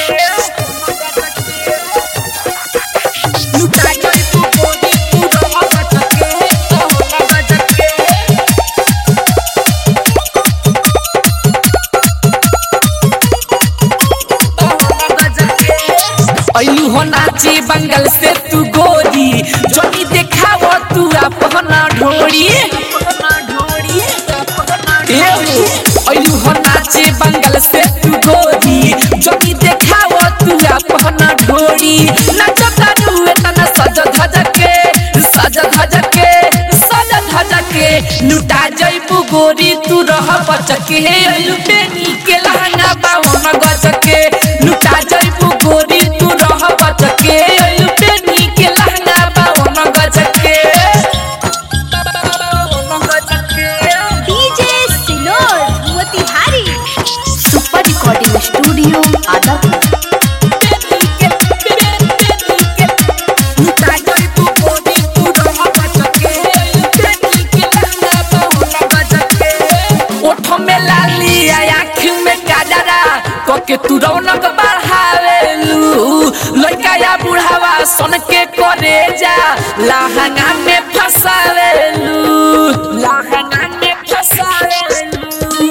लुटा जाई तू गोरी तू रह बचके होला बचके ऐलू हो नाची बंगल से तू गोरी जोनी देखाव तू अपना ढोरी ऐलू हो नाची बंगल से तू गोरी जोनी देखाव तू अपना ढोरी नचता तू एतना सज धज के सज धज के सज धज के लुटा जइबू गोरी तू रह बचके ऐलू बेनी के लहंगा बावन गजके लुटा जइबू गोरी तू रह बचके ऐलू बेनी के लहंगा बावन गजके बावन गजके डीजे सिनोर Motihari super recording studio Adapur के तू रौनक बढ़ावेलू लड़का या बुढ़ावा सन के करे जा लहंगा में फसावेलू लहंगा में फसावेलू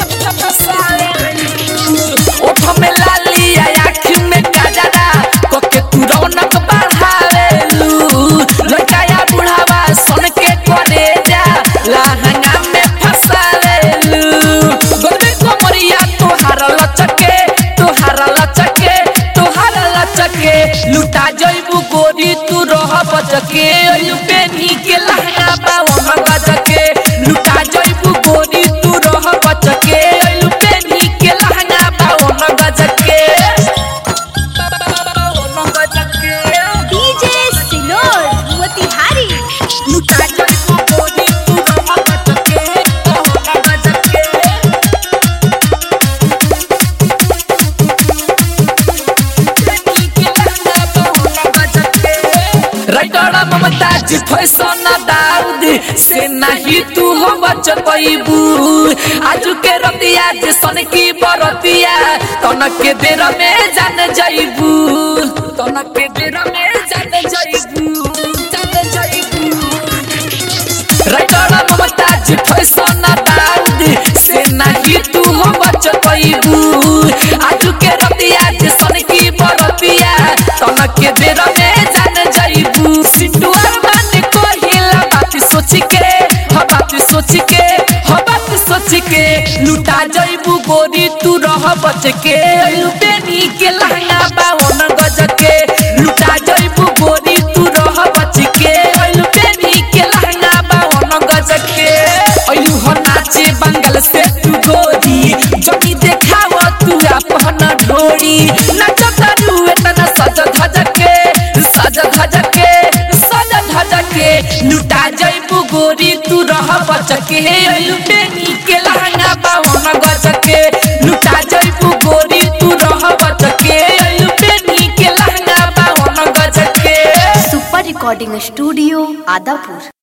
फसावेलू ओठ में लाली आँख में गजरा कोके तू रौनक बढ़ावेलू लड़का या बुढ़ावा सन के करे जा लहंगा में फसावेलू गोलबे कोमरिया तोहार लचके तोहार लचके तोहार लचके लुटा जइबू गोरी तू रह बचके अयु बेनी के लहंगा बावन गजके लुटा जइबू गोरी तू रह बचके अयु बेनी के लहंगा बावन गजके बावन गजके डीजे सिनोर मोतिहारी लुटा जइबू गोरी तू रह बचके बावन गजके राइटर ममताज फैशन दाऊद से नहीं तू हो बच पैबू आज के रतिया जे सन की बरतिया तनक के देर में जान जाइबू तनक के देर में जान जाइबू जान जाइबू राइटर ममताज फैशन दाऊद से नहीं तू हो बच पैबू आज के रतिया जे सन की बरतिया तनक के देर में जान जाइबू सिटुआ मान कोहिला बात सोच के ह बात सोच के ह बात सोच के लुटा जाइबू गोरी तू रह बच के लुटेनी के लहंगा बावन गज के लुटा जाइबू गोरी तू रह बच के लुटेनी के लहंगा बावन गज के अयू हो नाचे बंगल से तू गोरी जोनी देखाव तू अपना ढोरी नचता तू एतना सज धज के सज धज के सज धज के लुटा जइबू गोरी तू रह बचके लुटेनी के लहंगा बावन गजके लुटा जइबू गोरी तू रह बचके लुटेनी के लहंगा बावन गजके सुपर रिकॉर्डिंग स्टूडियो आदापुर